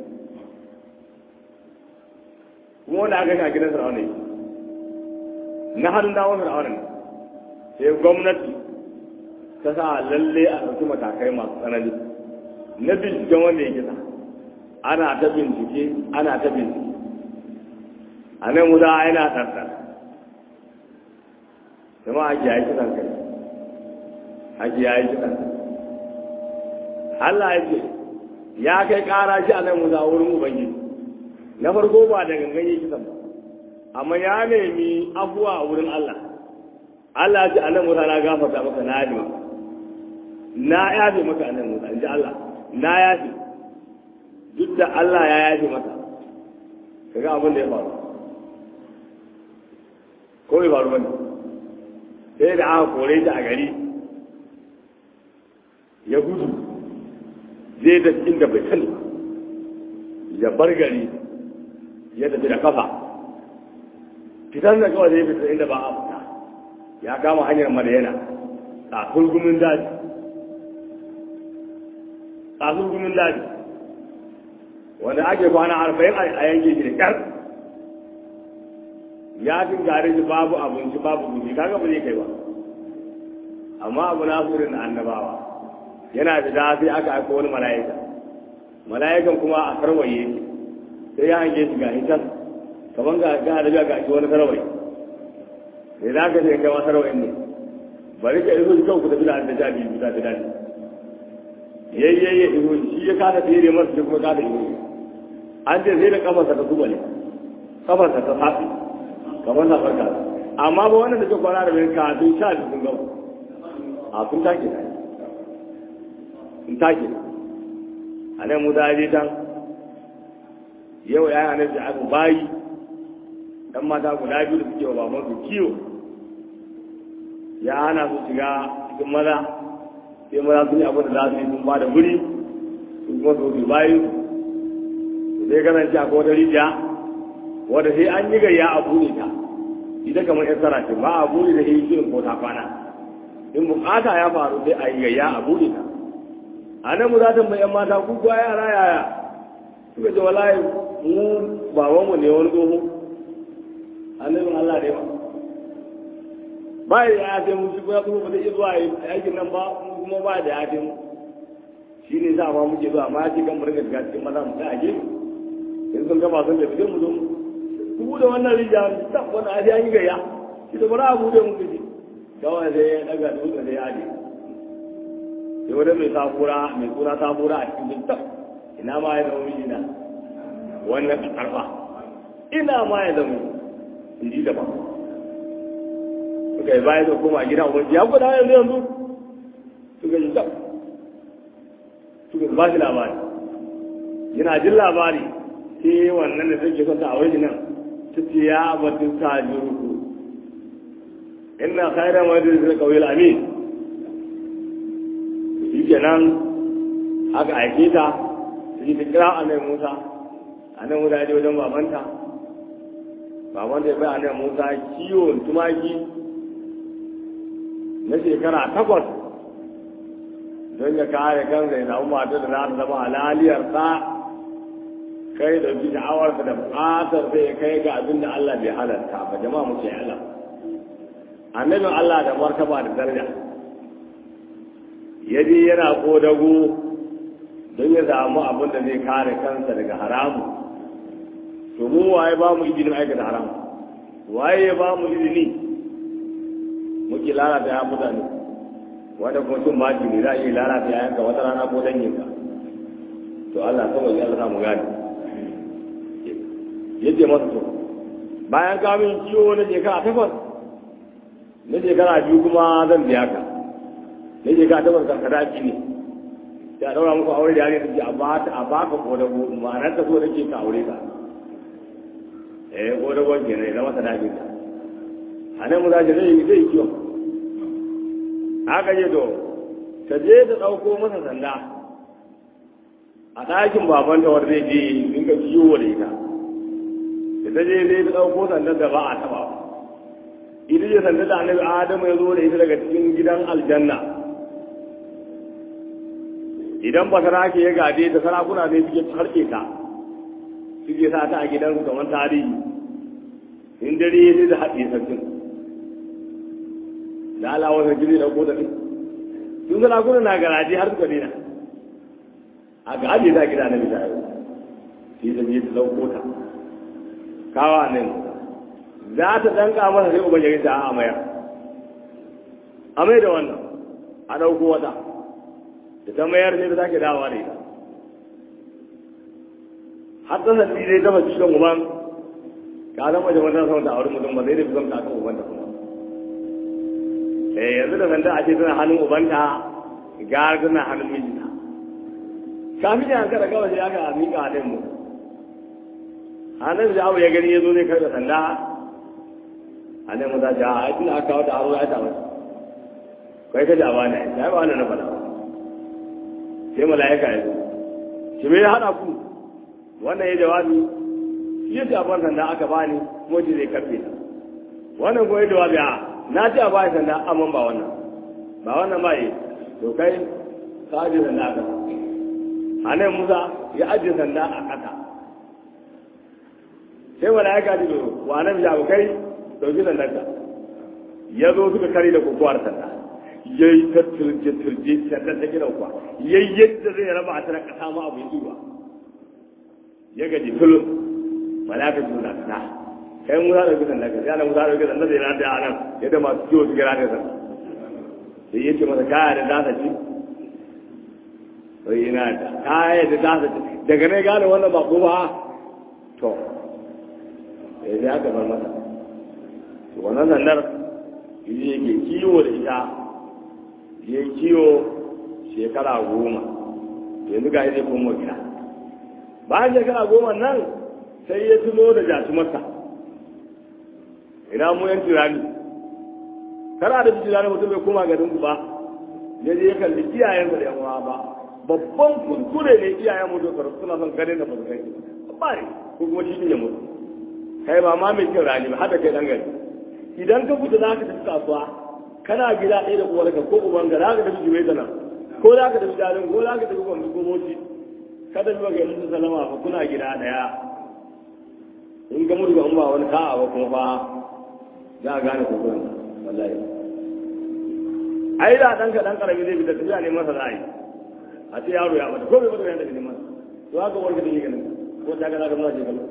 kuma wanda aka ga gidan fir'auna na hannun dawon fir'auna ne sai gwamnati ta sa lalle a ɗauki matakai masu tsanani na binciken wanda ya kisa ana ta bincike ana ta bincike a nan wuza yana tsartsar kuma ake yayi kisan kai ake yayi kisan kai Allah ya ce ya kai ƙara shi a nan wuza wurin ubangiji na farko ba da gangan yi kisan ba amma ya nemi afuwa a wurin Allah Allah ya ce a nan wuza na gafarta maka na yafe maka na yafe maka a nan wuza in ji Allah na yafe duk da Allah ya yafe maka kaga abin da ya faru ko bai faru bane sai da aka kore ta a gari ya gudu zai da inda bai sani ya bar gari ya tafi da kafa fitar da kawai zai fita inda ba a fita ya kama hanyar madayana a kulgumin daji a kulgumin daji wanda ake kwana arba'in a yanke shi da kyar ya fin gare shi babu abinci babu guji kaga ba zai kai ba amma abu na furin annabawa yana da da sai aka aika wani mala'ika mala'ikan kuma a sarwaye shi sai ya hange shi ga hitan kaman ga ga da ga shi wani sarwaye sai za ka ce kai ma sarwaye ne bari ka iso shi kawai ku tafi da da jabi bisa da dadi yayyaye iso shi ya kada tsere masa shi kuma kada iso an ce sai da kafarsa ta zuba ne kafarsa ta faɗi kamar na farka amma ba wannan da ke kwana da bayan kafin sha biyu sun gaba a sun take na sun take a nan mu zaje can yau ya yi annabi aka bayi dan mata guda biyu da suke wa baban su kiwo ya hana su shiga cikin maza sai maza sun yi abin da za su yi sun ba da wuri su kuma su su bayi su sai kasance a wata rijiya wadda sai an yi gayya a buɗe ta ita kamar yan tsara ce ba a buɗe da yi shirin ko ta kwana in bukata ya faru sai a yi gayya a buɗe ta a nan mu za ta mai yan mata ku kuwa yara yaya suka ce wallahi mu babanmu ne wani tsoho annabin Allah ne ba ba ya ya ce mu shi kuma ba zai iya zuwa aikin nan ba mu kuma ba da ya ce mu shi ne za ma muke zuwa ma ya ce kan mu rinka shiga cikin maza mu sai a gefe in sun gaba sun tafi mu zo mu ku bude wannan rijiya ta wani aji an yi gayya shi da bara a bude mu kaji kawai sai ya daga dutse da ya aje sai wani mai safura mai suna safura a cikin jinta ina ma ya zama mijina wannan karfa ina ma ya zama in ji daban suka yi bayan da koma gida ubangi ya guda yanzu yanzu suka yi tab suka ba shi labari yana jin labari sai wannan da suke son ta a wajen nan ta ce ya batun sa jiruku inna khairan wajen zai kawai amin shi kenan aka aike ta su ta kira a nan musa a nan musa ya wajen babanta babanta ya bai a nan musa kiwon tumaki na shekara takwas don ya kare kansa ya samu mata da za ta zama halaliyar sa kai da bi sha'awarsa da buƙatar sai ya kai ga abin da Allah bai halarta ba jama'a mu ce Allah annabin Allah da martaba da daraja ya je yana kodago don ya samu abin da zai kare kansa daga haramu to mu waye ba mu izinin aikata haramu waye ya ba mu izini muke lalata ya mutane wanda kuma cin baki ne za a iya lalata ya yanka wata rana ko danginka to Allah kawai ya Allah mu gane yace masa to bayan kamin ciwo na shekara takwas na shekara biyu kuma zan biya ka na shekara takwas ka sadaki ne sai a daura muku aure da yare da a ba ta a baka kodago ma'anar ta so da ke ka aure ka eh kodago kenan ya zama sadaki ka a nan mu za ta zai zai kiwon haka je to ta je ta ɗauko masa sanda a ɗakin babanta wanda zai je in ka ciwo da ita da ta je zai ta ɗauko sandar da ba a taɓa ita ce sandar da annabi adamu ya zo da ita daga cikin gidan aljanna idan ba sarake ya gade ta sarakuna ne suke harke ta suke sa ta a gidansu kamar tarihi in dare sai da haɗe sarkin da alawar da jini da ko da sun sarakuna na garaje har suka dina a ga ajiye ta gida na misali sai ta je ta ɗauko ta kawa nan za ta danka masa sai uban yarin ta a mayar a mai da wannan a ɗauko wata da ta mayar sai ta sake dawowa da ita har ta sassi dai ta fashi kan uban ka zama da wannan sama da aure mutum ba zai da fi zama kan uban da kuma eh yanzu da sanda a ce tana hannun ubanta gara tana hannun mijinta kafin ya hankala kawai sai aka miƙa halin mu hannun da abu ya gani ya zo ne kai da sanda hannun mu za ta a aikin aka kawo da aro ya ta masa kai ka jaba ne ya yi ba na faɗa sai mala'ika ya zo shi me ya haɗa ku wannan ya jawabi shi ya jaban sanda aka bani kuma shi zai karfe ta wannan kuma ya jawabi a na ce a bani sanda amma ba wannan ba wannan ba yi to kai ka ajiye sanda aka hannun musa ya ajiye sanda a ƙasa sai mala'ika ji wa nan ya kai dauki sandarka ya zo suka kare da kokowar sanda ya yi ta turje turje sandar ta gina kuwa ya yi yadda zai raba a tana kasa ma abu yi ba ya gaji tulun mala'ika ji na kasa kai musa dauki sandarka sai ana musa dauki sandar da yana da nan yadda masu kiwo su gira da sanda sai ya ce masa kaya da dasa ci sai yana da kaya da dasa ci daga ne gane wannan ba ko ba to ya zai aka bar masa to wannan sandar yi yake kiwo da ita ya kiwo shekara goma yanzu ga zai koma gida bayan shekara goma nan sai ya tuno da jatumarsa ina mu yan tirani kana da tirani mutum bai koma garin ku ba ya je ya kalli iyayensa da yan uwa ba babban kuskure ne iyayen mutum suna son ganin da ba su kai ba ne ko kuma shi ne mutum kai ba ma mai cin rani ba hada kai dan gari idan ka fita za ka tafi kasuwa kana gida ɗaya da uwarka ko uban ga za ka tafi jiwai da nan ko za ka tafi dalin ko za ka tafi kwanci ko moci kada zuwa ga yanzu salama fa kuna gida ɗaya in ga mutu in ba wani ka'a ba kuma fa za a gane kukuran wallahi ai da ɗan ka ɗan ƙarami zai fita tafiya neman sa za a yi a ce yaro ya mata ko bai mata bayan da neman to haka warka da yi ganin ko ta ga za ka nuna shekaru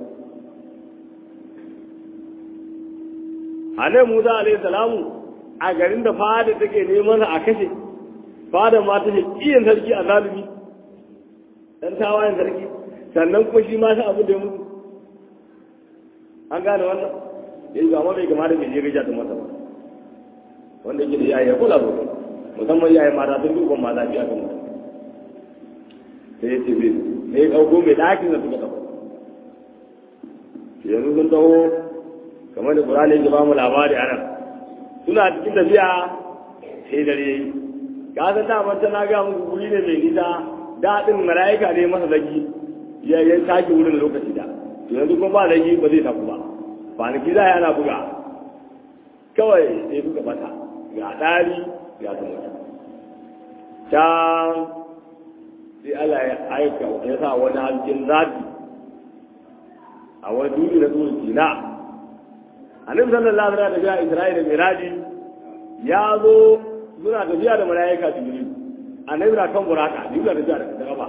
annabi Musa alayhi salamu a garin da fada take neman a kashe fada ma ta iyan sarki a zalimi dan tawayen sarki sannan kuma shi ma ta abu da ya mutu an gane wannan ya yi amma bai kamata mai je gaja ta masa ba wanda yake da iyaye kula ba musamman iyaye mata sun duban mata biya kan mutu sai ya ce bai sai ya ɗauko mai ɗakin da suka ɗauko yanzu sun taho kamar da ƙurani ya ba mu labari a nan suna cikin tafiya sai dare yayi ka san da ban na ga muku guri ne mai nisa daɗin mala'ika ne masa zagi ya ya take wurin lokaci da to yanzu kuma ba zagi ba zai tafi ba kwanaki za a yana buga kawai sai suka bata ga ɗari ga su mutu can sai Allah ya aika ya sa wani hasken zafi a wani duni na tsohon sina annabi sallallahu alaihi wasallam da Isra'ila da Miraji ya zo suna tafiya da malaika Jibril annabi na kan buraka Jibril da tafiya da kafa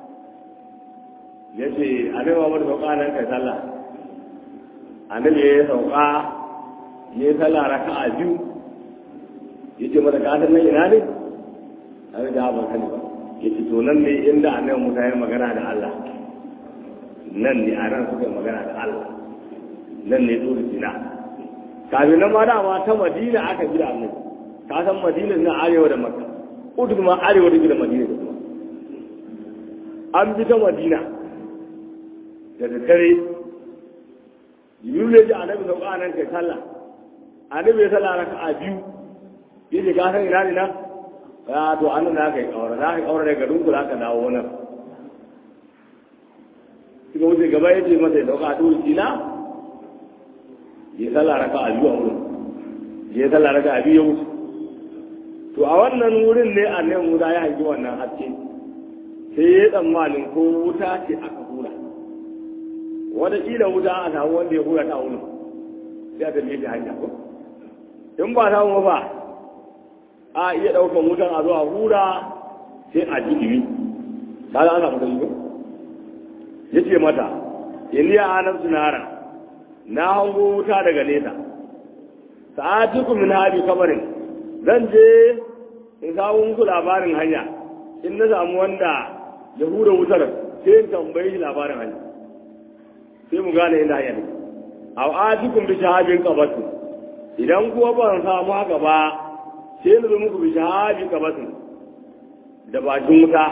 yace annabi Muhammad sauka nan kai sallah annabi ya sauka ya sallah raka'a biyu yace mata ka san nan ina ne annabi da ba kani ba yace to nan ne inda annabi Musa ya magana da Allah nan ne a nan suka magana da Allah nan ne tsoro sina kafin nan ma dama ta madina aka bi da annabi ka san madina na arewa da makka udu ma arewa da da madina da kuma an bi ta madina da daddare yiwu ne ji annabi sauka nan kai sallah annabi ya sallah raka a biyu yace ka san ina ne nan ya to an nan kai kaura za ka kaura daga dunku za ka dawo nan suka wuce gaba ya ce masa ya dauka a turu sina ya sallah raka a biyu a wurin ya sallah raka a biyu ya wuce to a wannan wurin ne a nan wuta ya hangi wannan haske sai ya tsammanin ko wuta ce aka hura wataƙila wuta a samu wanda ya hura ta wurin sai a tafiye da hanya ko in ba samu ba a iya ɗaukan wutan a zo a hura sai a ji ɗimi ta za a samu ta yi ko ya ce mata iliya anan sunara na hango wuta daga nesa sa'atukum min hadi kabarin zan je in kawo muku labarin hanya in na samu wanda ya hura wutar sai in tambaye shi labarin hanya sai mu gane inda hanya ne a atikum bi shahabin qabatu idan kuwa ban samu haka ba sai na zo muku bi shahabin qabatu da bakin wuta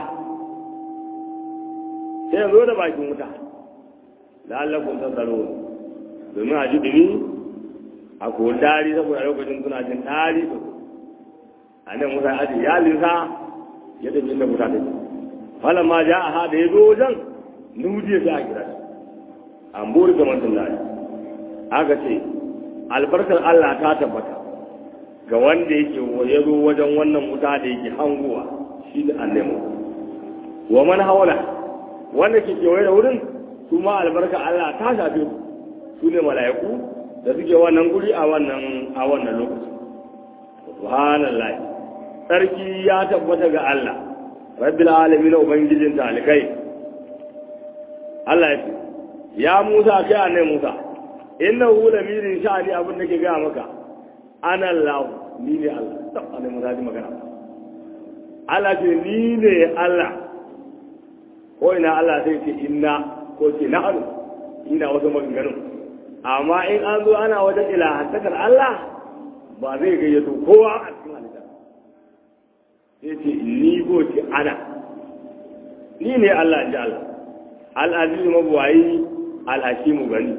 sai zo da bakin wuta la'allakum tasarun domin a ji dumi a kowane dari saboda lokacin suna jin dari su a nan musa aji ya lisa ya tafi inda musa take falan ma ja a ha da ya zo wajen nudiya sai a kira shi an buri ga mantan lari aka ce albarkar allah ta tabbata ga wanda yake ya zo wajen wannan wuta da yake hanguwa shi da annemu wa man hawala wanda ke kewaye da wurin su ma albarka allah ta shafe su su ne mala'iku da suke wannan guri a wannan a wannan lokaci subhanallahi sarki ya tabbata ga Allah rabbil alamin ubangijin talikai Allah ya ce ya Musa kai annai Musa innahu lamirin sha'ani abin da ke ga maka ana Allah ni ne Allah tab annai Musa ji magana Allah ce ni ne Allah ko ina Allah sai ce inna ko ce na'anu ina wasu maganganun amma in an zo ana wajen ilahantakar Allah ba zai gayyato kowa a cikin halitta sai ce ni ko ce ana ni ne Allah ji Allah al'azizu mabuwayi al'ashimu gani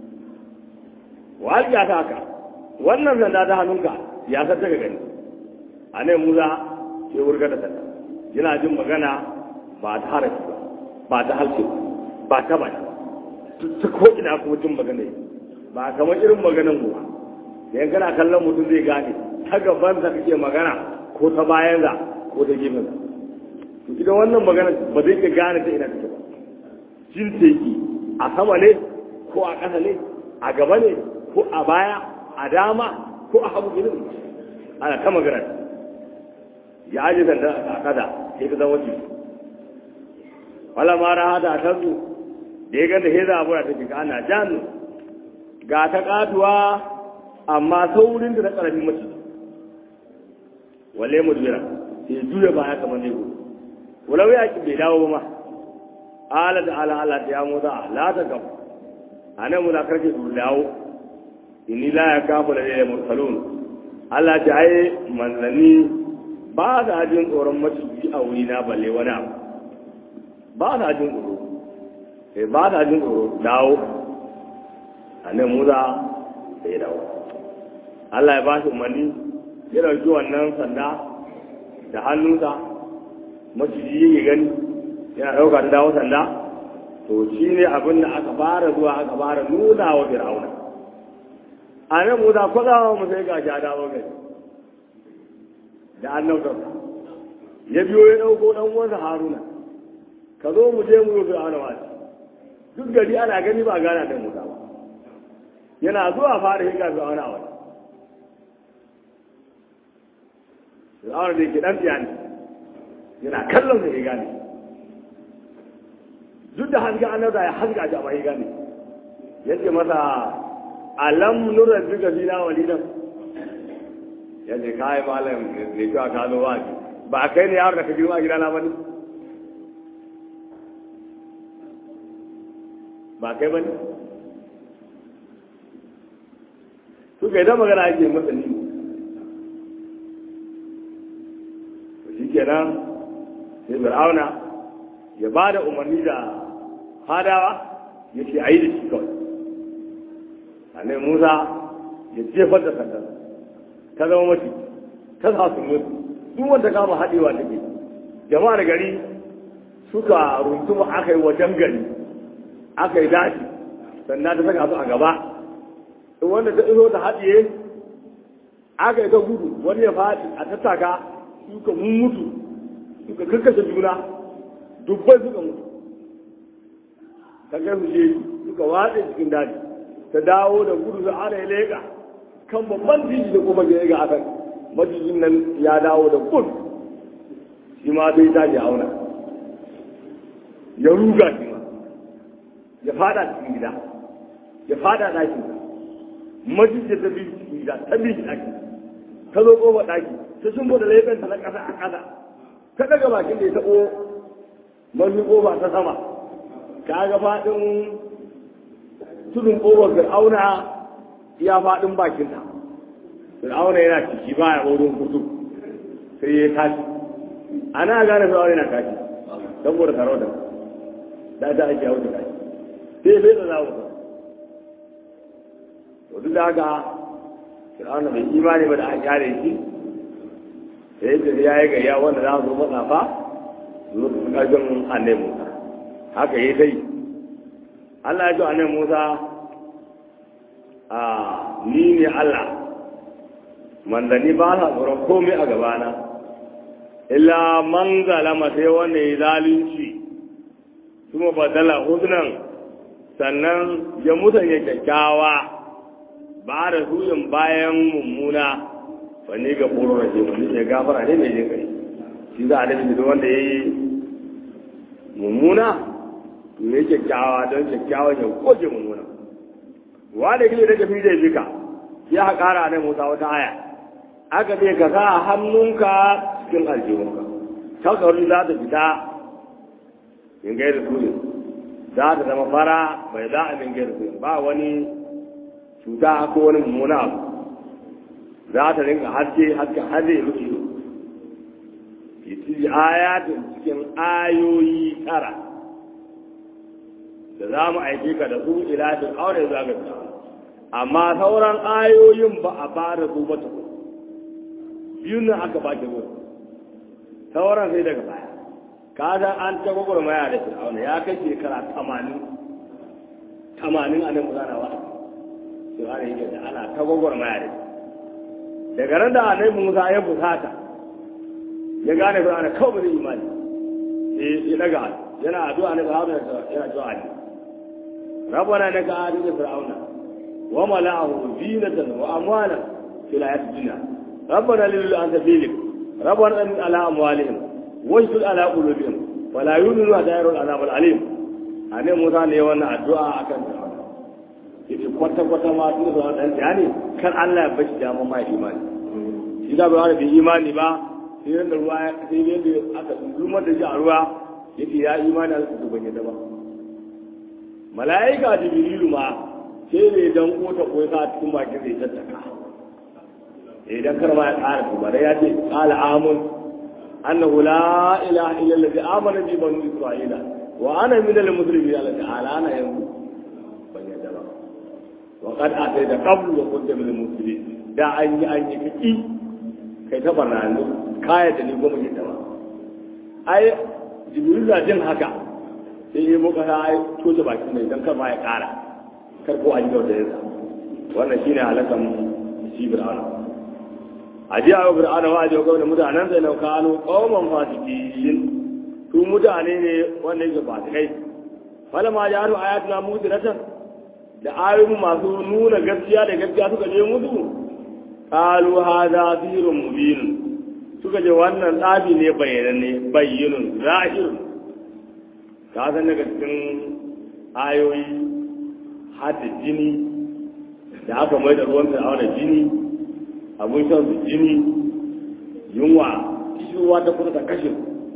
wa ya ta haka wannan sanda ta hannunka ya san daga gani a nan muza ke wurga da sanda yana jin magana ba ta harafi ba ba ta halce ba ta baki ta ko ina kuma jin magana ba kamar irin maganan ruwa yan kana kallon mutum zai gane ta gaban sa kake magana ko ta bayan sa ko ta gefen sa to idan wannan magana ba zai ka gane ta ina take ba jin teki a sama ne ko a ƙasa ne a gaba ne ko a baya a dama ko a hagu gidan ana ta magana ya aje sanda a kada sai ka zama ciki wala ma raha da tazu da ya ganta heza abu da take ana janu ga ta katuwa amma saurin da na ƙarfin mace wale mudbira sai juya baya kamar ne ko walau ya ki bai dawo ma ala da ala ala ya musa la ta gab anan mu da karke su dawo inni la ya kafu da ya mursalun Allah ta ai manzanni ba sa jin tsoron maciji a wuri na balle wani abu ba sa jin tsoro sai ba sa jin tsoro dawo anan musa sai dawo Allah ya ba shi umarni ya ɗauki wannan sanda da hannunsa maciji yake gani yana ɗauka ta dawo sanda to shi ne abin da aka fara zuwa aka fara nuna wa fir'auna a nan mu za kwazawa mu sai ga ja dawo gari da annabtar ya biyo ya ɗauko ɗan uwansa haruna ka zo mu je mu yi fir'auna wasi duk gari ana gani ba gana da musa ba yana zuwa fara yi ga fir'auna wasi fir'auna da yake ɗan tsiyani yana kallon sa ya gane duk da haska annabta ya haska shi amma ya gane yace masa alam nura duka fina walidan yace kai malam ne ka ka zo wa ba kai ne yaro da ka girma gidana ba ne ba kai ba ne su kai da magana ake masa ni shi kenan sai fir'auna ya ba da umarni da hadawa ya ce a yi da shi kawai anai musa ya jefar da sandar ta zama mace ta sa su mutu duk wanda kama haɗewa take jama'ar gari suka runtuma aka yi wajen gari aka yi daji sannan ta saka su a gaba wanda ta iso ta haɗiye aka yi ta gudu wani ya faɗi a tattaka suka mutu suka karkashe juna dubbai suka mutu ta kai su je suka watse cikin daji ta dawo da gudu da ana ya leƙa kan babban titi da kuma ya ga akan majijin nan ya dawo da gudu shi ma sai ta je auna ya ruga shi ma ya fada cikin gida ya fada ɗakin majijin ta bi cikin gida ta bi shi ɗaki ta zo ƙofa ɗaki ta shimbo da laifin na ƙasa a ƙasa ta daga bakin da ya taɓo mafi ƙofa ta sama ka ga faɗin tudun ƙofar fir'auna ya faɗin bakinta fir'auna yana ciki ba ya wurin kutu sai ya tashi ana gane fir'auna yana tashi saboda sarauta da ta ake hau da tashi sai bai da zawo ba to duk da haka fir'auna bai imani ba da an kyale shi sai da ya yi gayya wanda za su zo matsafa zo su ƙarfin annai musa haka yi sai Allah ya ce annai musa a ni ne Allah manzanni ba sa tsoron komai a gabana illa man zalama sai wanda ya zalunci kuma badala husnan sannan ya musanya kyakkyawa ba da suyin bayan mummuna wani ga furo da wani ya gafara ne mai jin kai shi za a dafi da wanda ya yi mummuna to ya kyakkyawa don kyakkyawa ya goge mummuna wanda kile da tafi zai bika ya haƙara ne musa wata aya aka ce ka sa hannunka cikin aljihunka takardu za ta fita in gaida su ne za ta zama fara bai za a min gaida su ba wani cuta ko wani mummuna abu za ta rinka haske haske har zai rufe iti ayatin cikin ayoyi tara da za mu aike ka da su ila fir'auna za ga amma sauran ayoyin ba a fara su ba tukun biyun nan aka baki zuwa sauran sai daga baya ka san an ta gwagwarmaya da fir'auna ya kai shekara tamanin tamanin a nan muzana wa fir'auna yake da ana ta gwagwarmaya da daga ran da annabi musa ya fusata ya gane fir'auna kawai zai imani sai ya daga yana addu'a ne ga haruna yana addu'a ne rabbana naka adina fir'auna wa mala'ahu zinatan wa amwalan fil hayatid dunya ربنا لله أنت بيلك ربنا أمن على أموالهم واشدد على قلوبهم ولا يؤمنوا حتى يروا العذاب العليم أنا موسى ne wannan addu'a akan Fir'auna yace kwata kwata ma tun da dan yani kan Allah ya bashi dama mai imani shi da ba bai imani ba sai da ruwa sai da aka lumar da shi a ruwa yake ya imani da su ban yadda ba mala'ika jibrilu ma sai da dan kota ko sa cikin bakin zai tattaka idan kar ma ya ƙara su bare ya ce qala amun annahu la ilaha illa allazi amana bi banu isra'ila wa ana min al muslimin ala ta'ala ana yanzu ban yadda ba wa qad atayta qablu wa kunta min al muslimin da an yi an yi kiki kai ta barnanu kaya da ni goma yadda ba ai jibril da jin haka sai yi muka ta ai toce bakin mai dan kar ma ya ƙara kar ko an yi da yanzu wannan shine halakan shi fir'auna a ji a fir'auna wa ji ga mutanen sai na kano qauman fasikin su mutane ne wanda yake fasikai fala ma ya ru ayatuna mudiratan da ayoyin masu nuna gaskiya da gaskiya suka je musu qalu hadha sirrun mubin suka je wannan tsabi ne bayyananne bayyinun zahirun ka san daga cikin ayoyi hada jini da aka mai da ruwan fir'auna da jini abun shan su jini yunwa kishirwa ta kusa ta kashe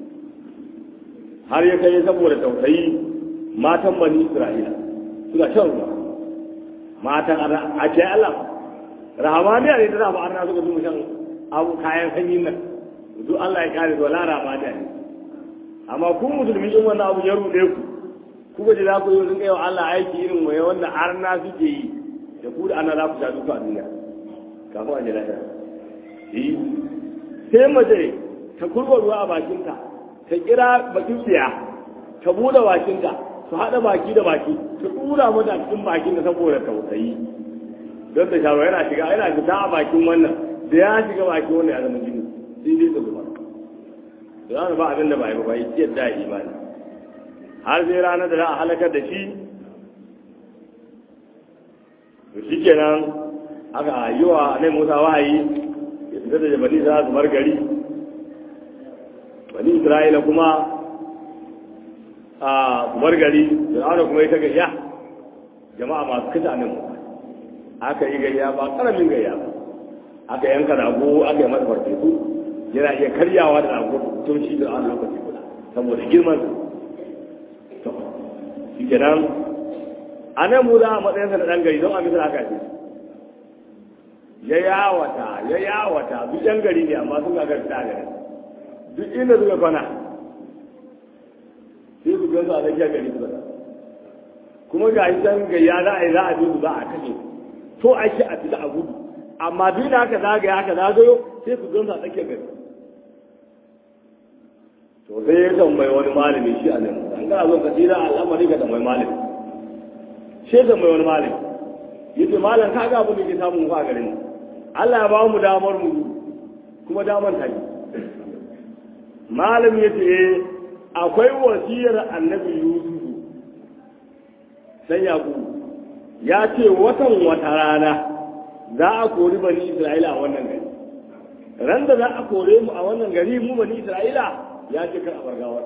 har ya kai saboda tausayi matan bani isra'ila suna shan ruwa matan a ce Allah rahamaniya ne ta zama arna suka zuwa shan abu kayan sanyin nan duk Allah ya kare zuwa lara ramaniya ne amma ku musulmi in wannan abu ya rude ku ku ba ji za ku yi sun kai wa Allah aiki irin waye wanda arna suke yi da ku da ana za ku sha duka a duniya kafin a ji lahira yi sai mace ta kurba ruwa a bakinta ta kira bakin tsiya ta buɗe bakinta su haɗa baki da baki ta ɗura mata a cikin bakin da saboda tausayi don ta shawo yana shiga yana fita a bakin wannan da ya shiga bakin wannan ya zama jini sai dai ta zuba da ba abin da ba yi ba yi ciyar da imani har sai ranar da za a halakar da shi to shi kenan aka yi wa nai musa wahayi ya fita da bani za su bar gari bani isra'ila kuma a su bar gari fir'auna kuma ya ta gayya jama'a masu kisa nan musa aka yi gayya ba karamin gayya ba aka yanka rago aka yi masa farfesu yana iya karyawa da rago tun shi da an lokaci guda saboda girman to shi kenan a nan mu za a matsayinsa da ɗan gari don a misal aka ce ya yawata ya yawata duk yan gari ne amma sun gagar ta gari duk inda suka kwana sai su gansu a tsakiyar gari su bada kuma ga shi can gayya za a yi za a bi su za a kashe to ake a fita a gudu amma duk da haka zagaya haka zagayo sai su gansu a tsakiyar gari to sai ya tambayi wani malami shi a nan an kana zo ka tsira al'amari ka tambayi malami shi tambayi wani malami yace malam ka ga abin da ke samun fa garin Allah ya ba mu damar mu kuma damar ta yi malam yace akwai wasiyar annabi Yusuf sai yaku ya ce watan wata rana za a kori bani Isra'ila a wannan gari ran da za a kore mu a wannan gari mu bani Isra'ila ya ce kar a bargawar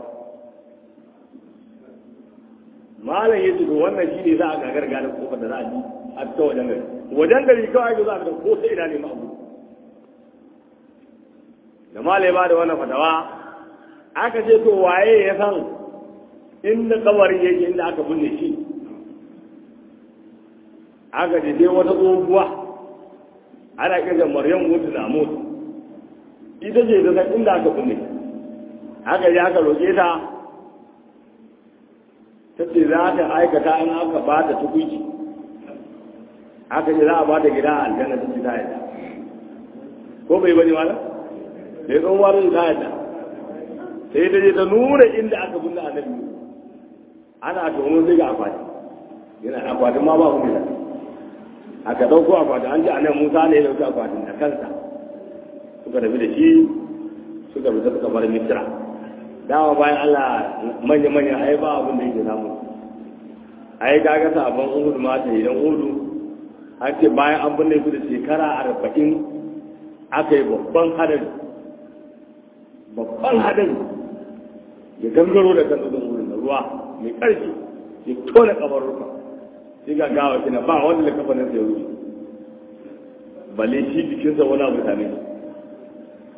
malam ya ce to wannan shi ne za a gagar gane kofar da za a ji a ta wajen gari wajen gari kawai ga za a ko sai ina ne ma abu da malam ya ba da wannan fatawa aka ce to waye ya san inda kabarin yake inda aka binne shi aka ce sai wata tsohuwa ana kirga maryam mutu na mutu ita ce ta san inda aka binne shi haka ya aka roƙe ta ta ce za ta aikata in aka ba ta tukuci aka ce za a ba ta gida a aljanna ta ce ta yadda ko bai bane wala da ya tsohuwa ta ta yadda sai ta je ta nuna inda aka binne annabi ana tono sai ga akwati yana akwatin ma ba ku da aka ɗauko akwatin an ji annabi musa ne ya ɗauki akwatin da kansa suka tafi da shi suka fita suka bar misira dama bayan Allah manya-manya ai ba abin da yake samu ai kaga sabon uhudu ma ta idan uhudu an ce bayan an binne su da shekara arba'in aka yi babban hadari babban hadari ya gangaro da kan tudun wurin da ruwa mai ƙarfi ya tona kamar rufa sai ga gawa kina ba wanda da kafa nan sai wuce balle shi jikinsa wani abu same shi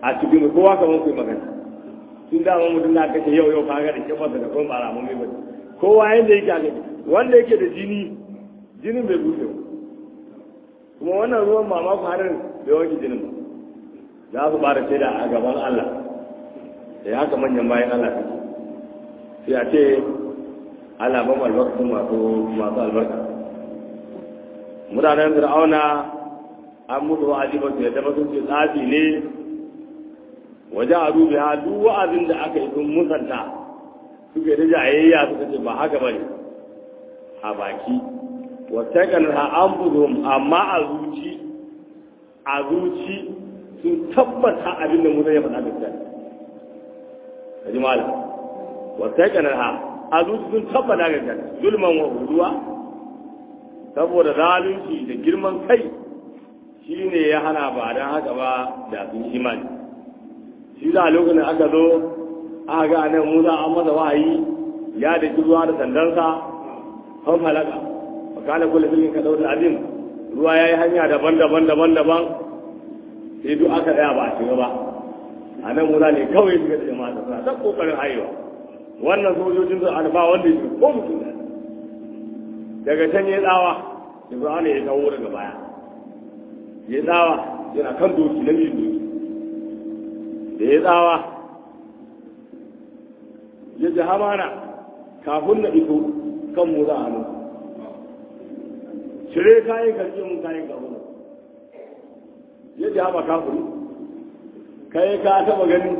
a cikin kowa kamar ku magana tun da mutum na kashe yau yau kaga da kifarsa da kuma bara mun mai kowa yanda yake ake wanda yake da jini jinin bai bushe ba kuma wannan ruwan mamaku harin bai wanke jinin ba za su bada shaida a gaban Allah da ya haka manyan bayan Allah sai a ce Allah ban albarkatun masu masu albarka mutanen fir'auna an mutu wa'azi ba su yadda ba sun ce tsafi ne waje a dubi ha duk wa'azin da aka yi sun musanta suke da jayayya suka ce ba haka bane a baki wata kan ha an buzuhum amma a zuci a zuci sun tabbata abin da musa ya faɗa gaskiya ka ji malam wata kan ha a zuci sun tabbata gaskiya zulman wa huduwa saboda zalunci da girman kai shi ne ya hana ba don haka ba da sun imani shi da lokacin da aka zo aka ga nan musa an masa wahayi ya da ruwa da sandansa an halaka wa kana kullu filin ka dauda azim ruwa yayi hanya daban-daban daban-daban sai duk aka daya ba a shiga ba a nan musa ne kawai shiga da jama'a suna ta kokarin haihuwa wannan sojojin su an ba wanda ya ko mutum da daga can ya tsawa ibrahim ya tawo daga baya ya tsawa yana kan doki na mijin doki da ya tsawa ya ji hamana kafin na iso kan mu za a hannu cire kayan karki mun kayan kafin ya ji hama kafin kai ka taba gani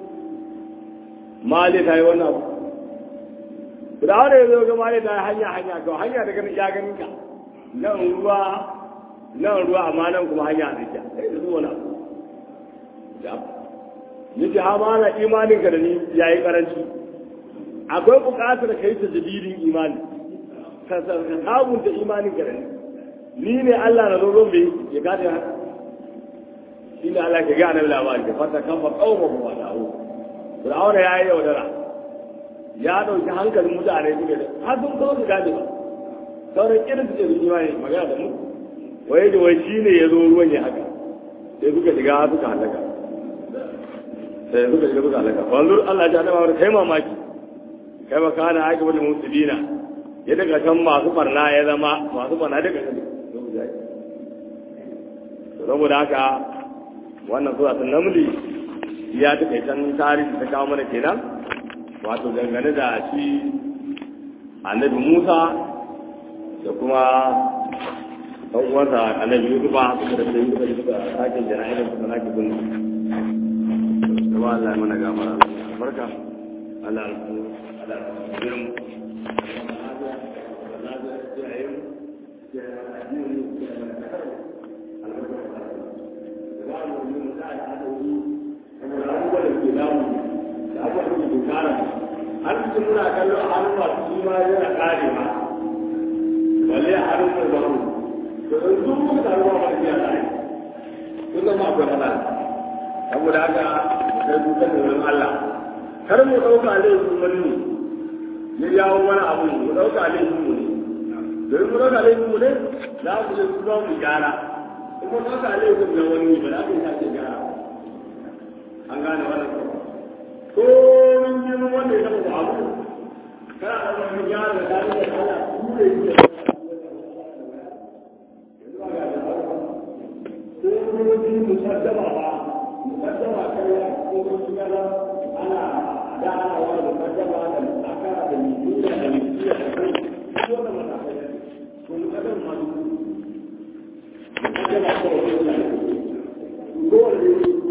mali ta yi wannan abu da wanda ya zo ga mali ta yi hanya hanya kawai hanya da ganin ya ganin ka nan ruwa nan ruwa amma nan kuma hanya a tsakiya sai da zuwa na yace ha ma na imanin ka da ni yayi karanci akwai buƙatar kai ta jadidin imani ka sabunta imanin ka da ni ni ne Allah na zo bai ya gane haka shi ne Allah ke ga annabi labari da fata kan fa qauma wa da'u Fir'auna yayi yaudara ya dauki hankalin mutane suke da har sun kawo su gane ba sauran irin su ce imani magana da mu wai da wai shi ne ya zo ruwan ya haka sai suka shiga suka halaka sai suka shiga suka halaka wanzu Allah ya ta wani kai mamaki kai ba kana aiki wani musulina ya daga kan masu barna ya zama masu barna daga kan saboda haka wannan sura ta namli ya ta kai can tarihi ta kawo mana kenan wato dangane da shi annabi Musa da kuma ɗan uwansa annabi Yusufa suka da sai Yusufa suka sake jana'izar suka sake gunna kuma Allah ya mana gafara barka Allah Allah ya mu har cikin muna kallo a hannun masu shi ma yana kare ma balle a hannun karbaru to in sun muka taruwa ba iya tare sun zama akwai matsala saboda haka mu kai dukan da wurin Allah kar mu ɗauka laifin wani ne ya jawo mana abu mu ɗauka laifin mu ne domin mu ɗauka laifin mu ne za mu je su mu gyara in mu ɗauka laifin na wani ba za mu yi sake gyara an gane wannan ko min girman wanda ya taɓa abu kana da wani gyara da Allah ture shi